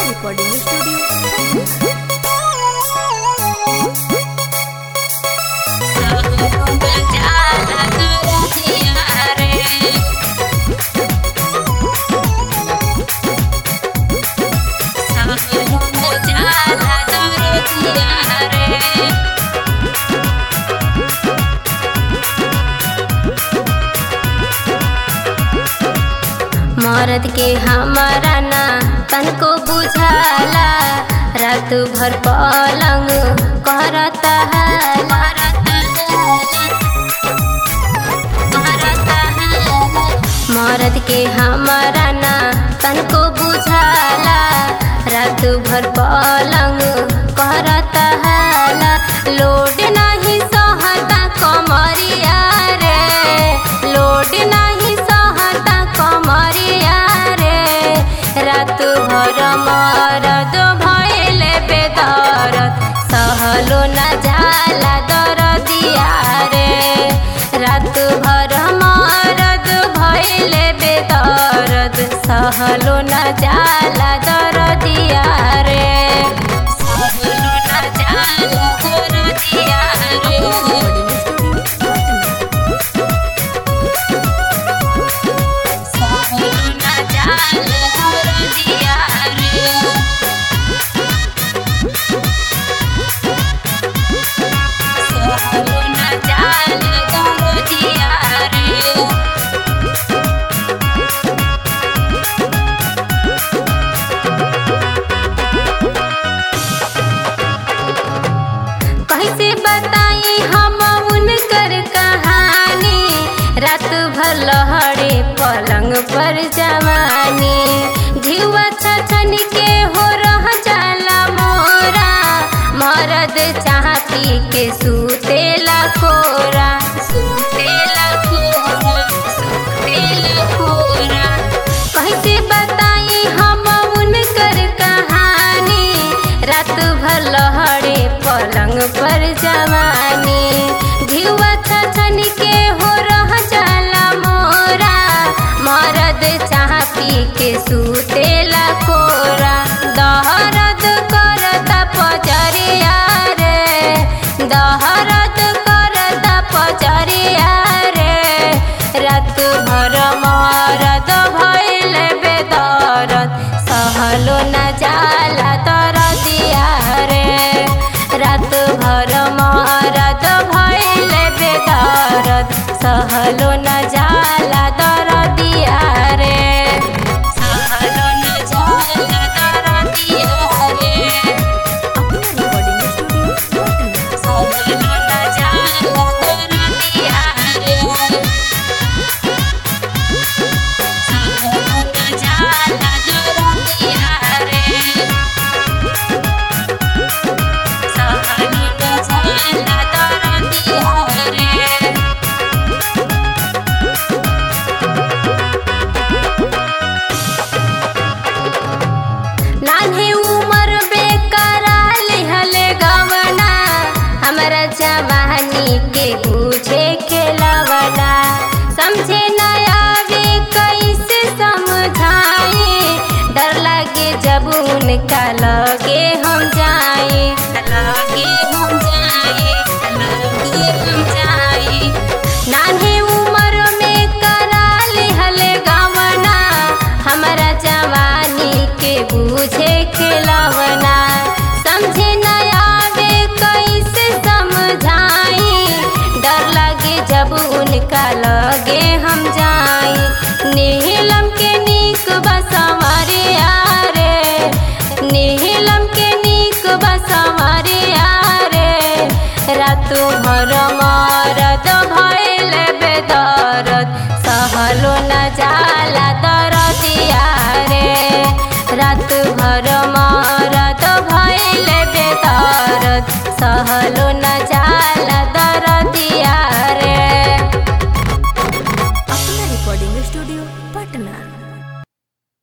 recording studio. मरद के हमारा ना तनको बुझाला रात भर पलंग करता मरद के हमारा ना तनको बुझाला रात भर पलंग करता लोड नहीं सहता कमरिया रे लोड नहीं सहता कमरिया रे रात भर मरद भइले बेदरद सहलो न जाला दरदिया रे रात भर मरद भइले बेदरद सहलो न जाला दरदिया रे सहलो न जाला दरदिया रे सहलो न जाला दरदिया रे सहलो न जाला दरदिया रे कैसे बताई हम उनकर कहानी रात भर लहरे पलंग पर जवानी जीवा छछन के हो रह जाला मोरा मरद चाहती के सूतेला कोरा सूतेला कोरा सूतेला कोरा कैसे बताई हम उनकर कहानी रात भर लहरे पलंग पर जवानी घिवा छछन के हो रह जाला मोरा मरद चाह पी के सूतेला कोरा दहरद करता पजरिया रे दहरद करता पजरिया रे रात भर मरद भइल बेदरद सहलो न जाला तर दिया रे रात भर मरद भइल बेदरद सहलो